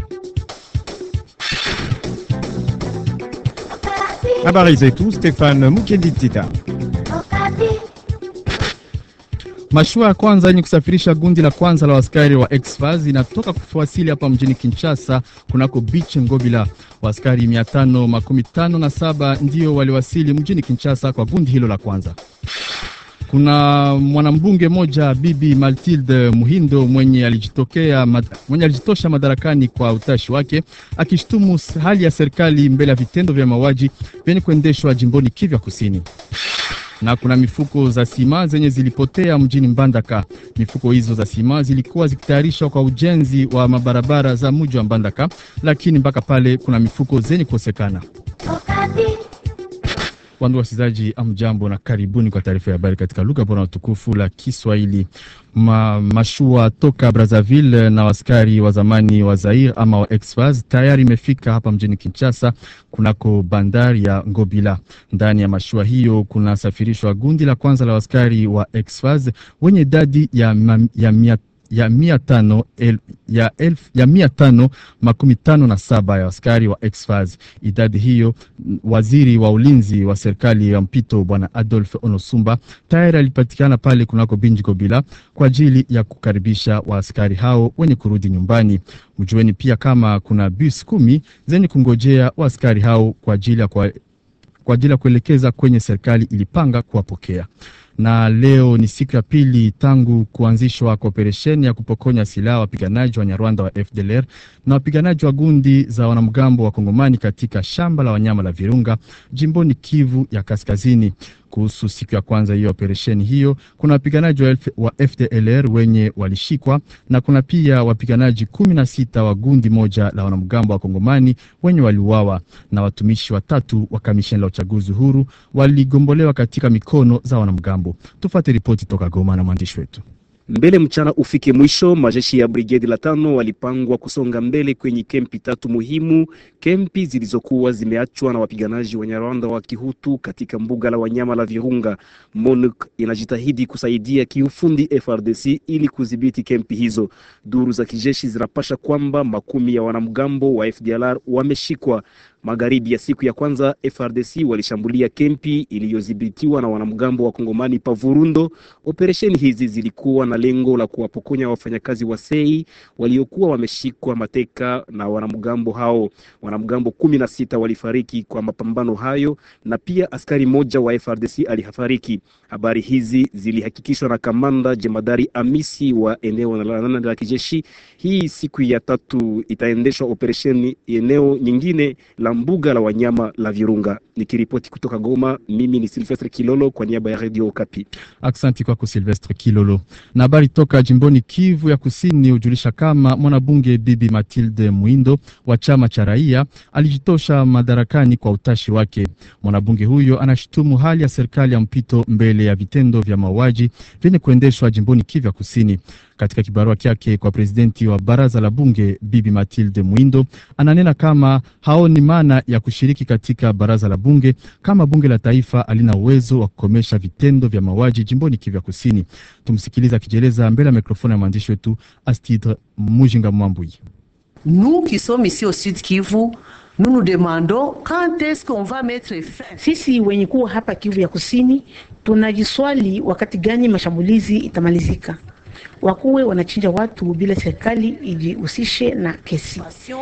Habari zetu Stefan Mukenditita. Mashua ya kwanza yenye kusafirisha gundi la kwanza la askari wa Exfaz inatoka kuwasili hapa mjini Kinshasa kunako beach Ngobila. Waaskari mia tano makumi tano na saba ndio waliwasili mjini Kinshasa kwa gundi hilo la kwanza. Kuna mwanambunge moja Bibi Matilde Muhindo mwenye alijitokea mad, mwenye alijitosha madarakani kwa utashi wake akishtumu hali ya serikali mbele ya vitendo vya mauaji vyenye kuendeshwa jimboni Kivu Kusini na kuna mifuko za sima zenye zilipotea mjini Mbandaka. Mifuko hizo za sima zilikuwa zikitayarishwa kwa ujenzi wa mabarabara za mji wa Mbandaka, lakini mpaka pale kuna mifuko zenye kukosekana. Wandu wasikilizaji, amjambo na karibuni kwa taarifa ya habari katika lugha bora na tukufu la Kiswahili. Ma, mashua toka Brazzaville na waskari wa zamani wa Zaire ama wa Exfaz tayari imefika hapa mjini Kinshasa kunako bandari ya Ngobila. Ndani ya mashua hiyo kunasafirishwa gundi la kwanza la waskari wa Exfaz wenye idadi ya, ya mia ya mia tano, el, ya, elf, ya mia tano makumi tano na saba ya askari wa Exfaz. Idadi hiyo waziri wa ulinzi wa serikali ya mpito bwana Adolf Onosumba tayari alipatikana pale kunako Binji Gobila kwa ajili ya kukaribisha waaskari hao wenye kurudi nyumbani. Mjueni pia kama kuna bus kumi zenye kungojea waaskari hao kwa ajili ya kwa, kwa ajili ya kuelekeza kwenye serikali ilipanga kuwapokea na leo ni siku ya pili tangu kuanzishwa kwa operesheni ya kupokonya silaha wapiganaji wa Nyarwanda wa FDLR na wapiganaji wa gundi za wanamgambo wa Kongomani katika shamba la wanyama la Virunga jimboni Kivu ya Kaskazini. Kuhusu siku ya kwanza hiyo operesheni hiyo, kuna wapiganaji wa, wa FDLR wenye walishikwa na kuna pia wapiganaji kumi na sita wa gundi moja la wanamgambo wa Kongomani wenye waliuawa, na watumishi watatu wa kamisheni la uchaguzi huru waligombolewa katika mikono za wanamgambo. Tufate ripoti toka Goma na mwandishi wetu. Mbele mchana ufike mwisho, majeshi ya brigedi la tano walipangwa kusonga mbele kwenye kempi tatu muhimu, kempi zilizokuwa zimeachwa na wapiganaji wa Nyarwanda wa Kihutu katika mbuga la wanyama la Virunga. MONUC inajitahidi kusaidia kiufundi FRDC ili kudhibiti kempi hizo. Duru za kijeshi zinapasha kwamba makumi ya wanamgambo wa FDLR wameshikwa. Magharibi ya siku ya kwanza FRDC walishambulia kempi iliyodhibitiwa na wanamgambo wa Kongomani Pavurundo. Operesheni hizi zilikuwa na lengo la kuwapokonya wafanyakazi wa sei waliokuwa wameshikwa mateka na wanamgambo hao. Wanamgambo kumi na sita walifariki kwa mapambano hayo na pia askari moja wa FRDC alifariki. Habari hizi zilihakikishwa na kamanda jemadari Amisi wa eneo la nane la kijeshi. Hii siku ya tatu itaendeshwa operesheni eneo nyingine la mbuga la wanyama la Virunga. Nikiripoti kutoka Goma, mimi ni Silvestre Kilolo kwa niaba ya Radio Okapi. Aksanti kwako Silvestre Kilolo. Na habari toka jimboni Kivu ya Kusini hujulisha kama mwanabunge Bibi Matilde Mwindo wa chama cha raia alijitosha madarakani kwa utashi wake. Mwanabunge huyo anashutumu hali ya serikali ya mpito mbele ya vitendo vya mauaji vyenye kuendeshwa jimboni Kivu ya Kusini. Katika kibarua kyake kwa presidenti wa baraza la bunge Bibi Matilde Mwindo ananena kama haoni maana ya kushiriki katika baraza la bunge kama bunge la taifa halina uwezo wa kukomesha vitendo vya mauaji jimboni Kivu Kusini. Tumsikiliza akijieleza mbele ya mikrofoni ya mwandishi wetu Astidre Mujinga Mwambui. Nous qui sommes ici au Sud Kivu nous nous demandons quand est-ce qu'on va mettre fin. Sisi wenye kuwa hapa Kivu ya Kusini tunajiswali wakati gani mashambulizi itamalizika wakuwe wanachinja watu bila serikali ijihusishe na kesi.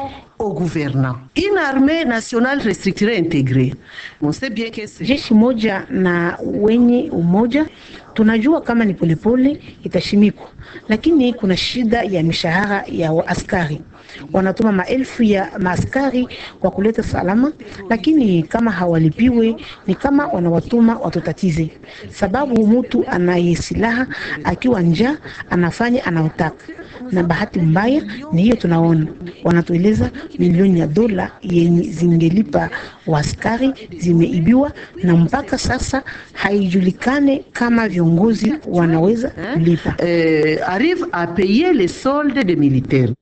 Au gouvernant une armée nationale restructurée intégrée, on sait bien que jeshi moja na wenye umoja tunajua kama ni polepole itashimikwa, lakini kuna shida ya mishahara ya askari. Wanatuma maelfu ya maaskari kwa kuleta salama, lakini kama hawalipiwe ni kama wanawatuma watutatize, sababu mtu anaye silaha akiwa njaa anafanya anaotaka, na bahati mbaya ni hiyo tunaona. Wanatueleza milioni ya dola yenye zingelipa waaskari zimeibiwa, na mpaka sasa haijulikane kama viongozi wanaweza kulipa. euh, arrive à payer les soldes des militaires.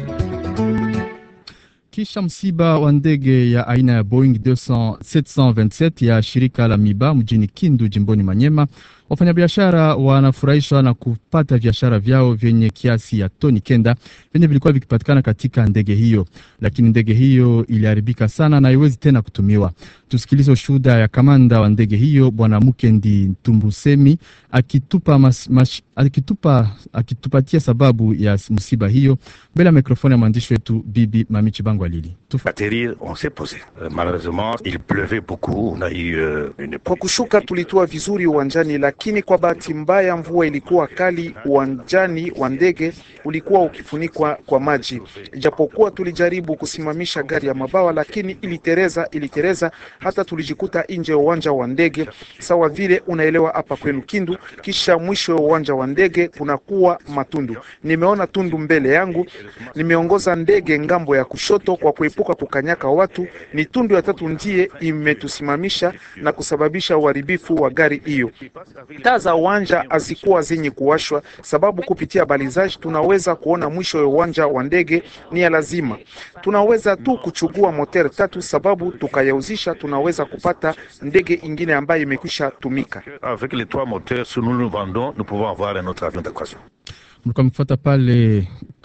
Kisha msiba wa ndege ya aina ya Boeing 200 727 ya shirika la Miba mjini Kindu jimboni Manyema, Wafanyabiashara wanafurahishwa na kupata biashara vyao vyenye kiasi ya toni kenda vyenye vilikuwa vikipatikana katika ndege hiyo, lakini ndege hiyo iliharibika sana na haiwezi tena kutumiwa. Tusikilize ushuhuda ya kamanda wa ndege hiyo Bwana Mukendi Tumbusemi akitupa, mas, mas, akitupa akitupatia sababu ya msiba hiyo mbele ya mikrofoni ya mwandishi wetu Bibi Mamichi Bango Alili. Atterrir, on s'est posé. Euh, malheureusement, il pleuvait beaucoup. On a eu euh, une Kwa kushuka tulitua vizuri uwanjani, lakini kwa bahati mbaya mvua ilikuwa kali. Uwanjani wa ndege ulikuwa ukifunikwa kwa maji. Ijapokuwa tulijaribu kusimamisha gari ya mabawa, lakini ilitereza, ilitereza hata tulijikuta nje ya uwanja wa ndege, sawa vile unaelewa hapa kwenu Kindu. Kisha mwisho wa uwanja wa ndege kunakuwa matundu. Nimeona tundu mbele yangu, nimeongoza ndege ngambo ya kushoto kwa kuepuka kukanyaka watu. Ni tundu ya tatu ndiye imetusimamisha na kusababisha uharibifu wa gari hiyo. Taa za uwanja hazikuwa zenye kuwashwa, sababu kupitia balizaji tunaweza kuona mwisho wa uwanja wa ndege. Ni ya lazima, tunaweza tu kuchugua moteur tatu, sababu tukayauzisha, tunaweza kupata ndege ingine ambayo imekwisha tumika. Avec les trois moteurs, si nous nous vendons, nous pouvons avoir un autre avion d'équation. Mlikuwa mkifuata pale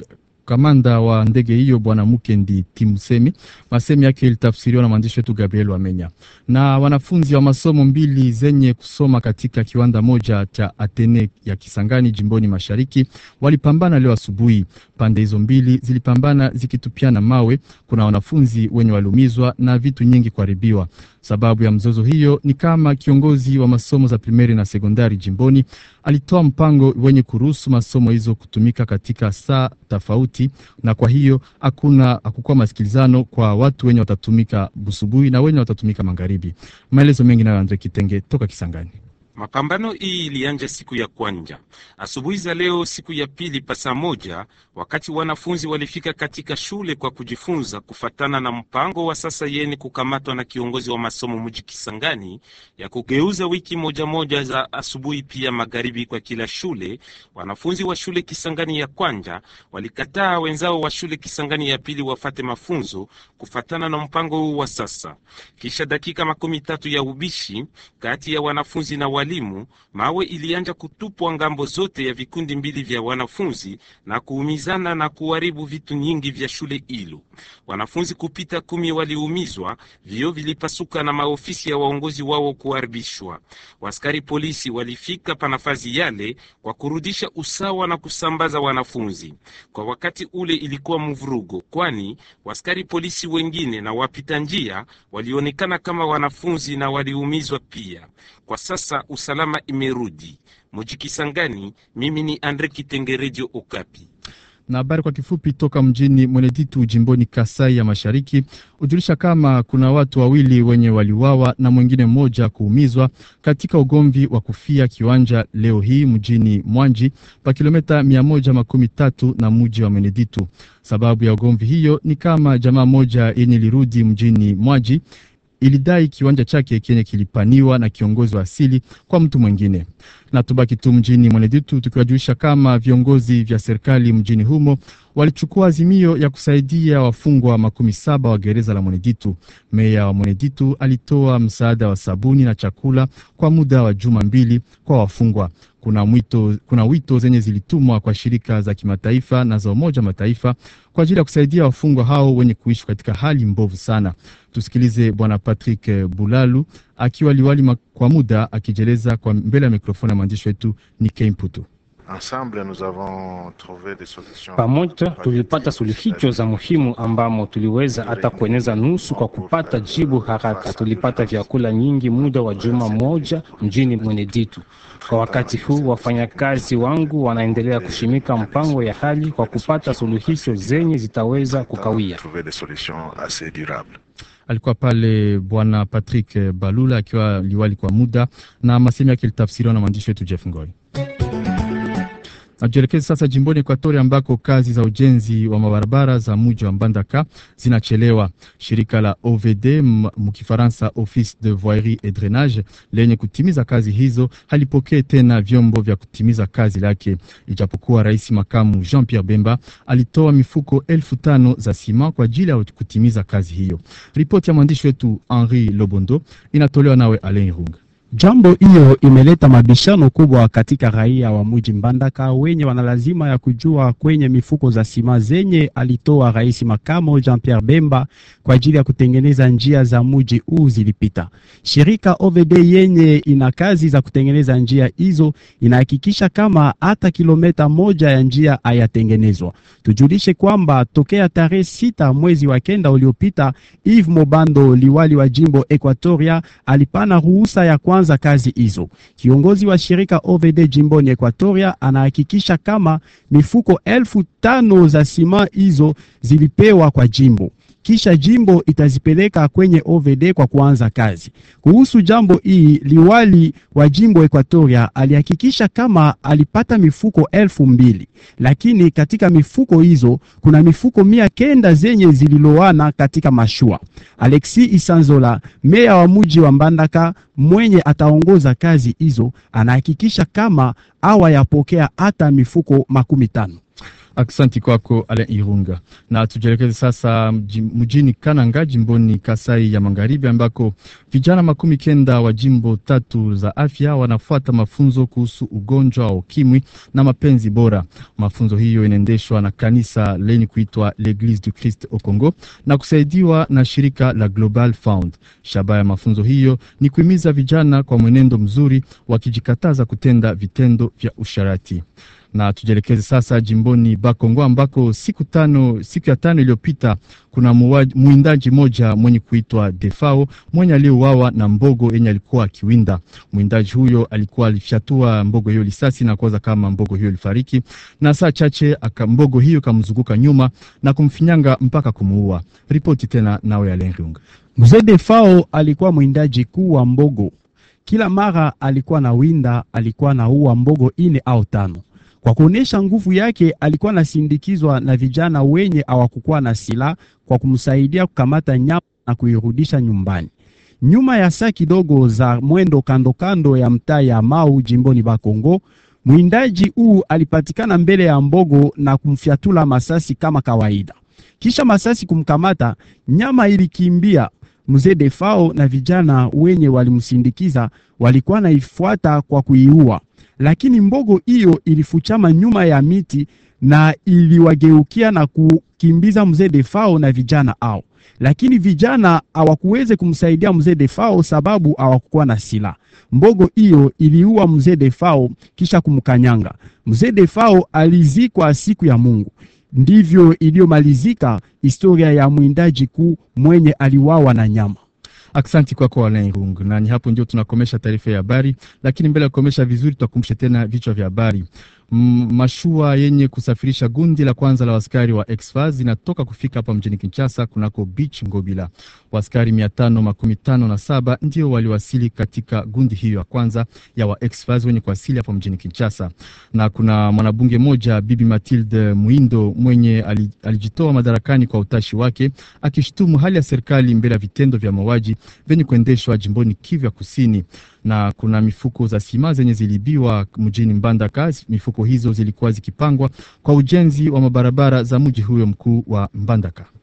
kamanda wa ndege hiyo bwana Mukendi Timsemi. Masemi yake ilitafsiriwa na mwandishi wetu Gabriel Wamenya. Na wanafunzi wa masomo mbili zenye kusoma katika kiwanda moja cha Atene ya Kisangani jimboni mashariki walipambana leo asubuhi. Pande hizo mbili zilipambana zikitupiana mawe. Kuna wanafunzi wenye waliumizwa na vitu nyingi kuharibiwa. Sababu ya mzozo hiyo ni kama kiongozi wa masomo za primeri na sekondari jimboni alitoa mpango wenye kuruhusu masomo hizo kutumika katika saa tofauti, na kwa hiyo hakuna hakukuwa masikilizano kwa watu wenye watatumika busubuhi na wenye watatumika magharibi. Maelezo mengi nayo Andre Kitenge toka Kisangani. Mapambano hii ilianja siku ya kwanja asubuhi za leo, siku ya pili pa saa moja, wakati wanafunzi walifika katika shule kwa kujifunza kufatana na mpango wa sasa yeni kukamatwa na kiongozi wa masomo mji Kisangani ya kugeuza wiki moja moja za asubuhi pia magharibi kwa kila shule. Wanafunzi wa shule Kisangani ya kwanja walikataa wenzao wa shule Kisangani ya pili wafate mafunzo kufatana na mpango huu wa sasa. Kisha dakika makumi tatu ya ubishi kati ya wanafunzi na walimu, mawe ilianja kutupwa ngambo zote ya vikundi mbili vya wanafunzi na kuumizana na kuharibu vitu nyingi vya shule hilo. Wanafunzi kupita kumi waliumizwa, vio vilipasuka na maofisi ya waongozi wao kuharibishwa. Waskari polisi walifika pa nafasi yale kwa kurudisha usawa na kusambaza wanafunzi. Kwa wakati ule ilikuwa mvurugo, kwani waskari polisi wengine na wapita njia walionekana kama wanafunzi na waliumizwa pia. Kwa sasa usalama imerudi muji Kisangani. Mimi ni Andre Kitenge, Radio Okapi. Na habari kwa kifupi toka mjini Mweneditu jimboni Kasai ya Mashariki hujulisha kama kuna watu wawili wenye waliuawa na mwingine mmoja kuumizwa katika ugomvi wa kufia kiwanja leo hii mjini Mwanji pa kilomita mia moja makumi tatu na mji wa Mweneditu. Sababu ya ugomvi hiyo ni kama jamaa moja yenye lirudi mjini Mwanji ilidai kiwanja chake kenye kilipaniwa na kiongozi wa asili kwa mtu mwingine. Na tubaki tu mjini Mweneditu tukiwajulisha kama viongozi vya serikali mjini humo walichukua azimio ya kusaidia wafungwa makumi saba wa gereza la Mweneditu. Meya wa Mweneditu alitoa msaada wa sabuni na chakula kwa muda wa juma mbili kwa wafungwa. Kuna mwito, kuna wito zenye zilitumwa kwa shirika za kimataifa na za Umoja Mataifa kwa ajili ya kusaidia wafungwa hao wenye kuishi katika hali mbovu sana. Tusikilize Bwana Patrick Bulalu akiwa liwali kwa muda akijeleza kwa mbele ya mikrofoni ya mwandishi wetu Nikei Mputu. Pamoja tulipata suluhisho za muhimu ambamo tuliweza hata kueneza nusu kwa kupata jibu haraka. Tulipata vyakula nyingi muda wa juma moja mjini Mweneditu. Kwa wakati huu wafanyakazi wangu wanaendelea kushimika mpango ya hali kwa kupata suluhisho zenye zitaweza kukawia. Alikuwa pale Bwana Patrick Balula akiwa liwali kwa muda, na masemi yake ilitafsiriwa na mwandishi wetu Jeff Ngoi. Najielekeza sasa jimboni Ekwatori ambako kazi za ujenzi wa mabarabara za muji wa Mbandaka zinachelewa. Shirika la OVD mkifaransa Office de Voirie et Drainage lenye kutimiza kazi hizo halipokee tena vyombo vya kutimiza kazi lake, ijapokuwa rais makamu Jean Pierre Bemba alitoa mifuko elfu tano za sima kwa ajili ya kutimiza kazi hiyo. Ripoti ya mwandishi wetu Henri Lobondo inatolewa nawe Alain Runga. Jambo hiyo imeleta mabishano kubwa katika raia wa mji Mbandaka wenye wana lazima ya kujua kwenye mifuko za sima zenye alitoa rais makamo Jean Pierre Bemba kwa ajili ya kutengeneza njia za mji huu zilipita. Shirika OVD yenye ina kazi za kutengeneza njia hizo inahakikisha kama hata kilomita moja ya njia hayatengenezwa. Tujulishe kwamba tokea tarehe sita mwezi wa kenda uliopita, Yves Mobando, liwali wa jimbo Equatoria, alipana ruhusa ya kwanza kazi hizo. Kiongozi wa shirika OVD jimboni Equatoria anahakikisha kama mifuko elfu tano za sima hizo zilipewa kwa jimbo kisha jimbo itazipeleka kwenye OVD kwa kuanza kazi. Kuhusu jambo hii, liwali wa jimbo Equatoria alihakikisha kama alipata mifuko elfu mbili lakini katika mifuko hizo kuna mifuko mia kenda zenye zililowana katika mashua. Alexi Isanzola, meya wa muji wa Mbandaka mwenye ataongoza kazi hizo, anahakikisha kama awayapokea hata mifuko makumi tano. Aksanti kwako Alain Irunga. Na tujielekeze sasa mjini Kananga jimboni Kasai ya Magharibi, ambako vijana makumi kenda wa jimbo tatu za afya wanafuata mafunzo kuhusu ugonjwa wa ukimwi na mapenzi bora. Mafunzo hiyo inaendeshwa na kanisa lenye kuitwa l'Eglise du Christ au Congo na kusaidiwa na shirika la Global Fund. Shabaha ya mafunzo hiyo ni kuhimiza vijana kwa mwenendo mzuri, wakijikataza kutenda vitendo vya usharati na tujielekeze sasa jimboni Bakongo ambako siku tano, siku ya tano iliyopita kuna mwindaji moja mwenye kuitwa Defao mwenye aliyeuawa na mbogo yenye alikuwa akiwinda. Mwindaji huyo alikuwa alifyatua mbogo hiyo lisasi na kuwaza kama mbogo hiyo ilifariki, na saa chache aka mbogo hiyo kamzunguka nyuma na kumfinyanga mpaka kumuua. Ripoti tena nawe Alenriunga. Mzee Defao alikuwa mwindaji kuu wa mbogo. Kila mara alikuwa na winda, alikuwa na ua mbogo ine au tano kwa kuonesha nguvu yake alikuwa anasindikizwa na vijana wenye hawakukuwa na silaha kwa kumsaidia kukamata nyama na kuirudisha nyumbani. Nyuma ya saa kidogo za mwendo kando kando ya mtaa ya Mau jimboni Bakongo, mwindaji huu alipatikana mbele ya mbogo na kumfyatula masasi kama kawaida. Kisha masasi kumkamata, nyama ilikimbia. Mzee Defao na vijana wenye walimsindikiza walikuwa naifuata kwa kuiua lakini mbogo hiyo ilifuchama nyuma ya miti na iliwageukia na kukimbiza mzee Defao na vijana hao, lakini vijana hawakuweze kumsaidia mzee Defao sababu hawakukuwa na silaha. Mbogo hiyo iliua mzee Defao kisha kumkanyanga. Mzee Defao alizikwa siku ya Mungu. Ndivyo iliyomalizika historia ya mwindaji kuu mwenye aliwawa na nyama. Aksanti kwako kwa Alain Rung, na ni hapo ndio tunakomesha taarifa ya habari, lakini mbele ya kukomesha vizuri, tutakumbusha tena vichwa vya habari. Mashua yenye kusafirisha gundi la kwanza la waskari wa Exfaz inatoka kufika hapa mjini Kinshasa kunako beach Ngobila. Waskari mia tano makumi tano na saba ndio waliwasili katika gundi hiyo ya kwanza ya wa Exfaz wenye kuwasili hapa mjini Kinshasa, na kuna mwanabunge moja Bibi Matilde Muindo mwenye alijitoa madarakani kwa utashi wake, akishutumu hali ya serikali mbele ya vitendo vya mauaji vyenye kuendeshwa jimboni Kivu ya Kusini na kuna mifuko za sima zenye zilibiwa mjini Mbandaka. Mifuko hizo zilikuwa zikipangwa kwa ujenzi wa mabarabara za mji huyo mkuu wa Mbandaka.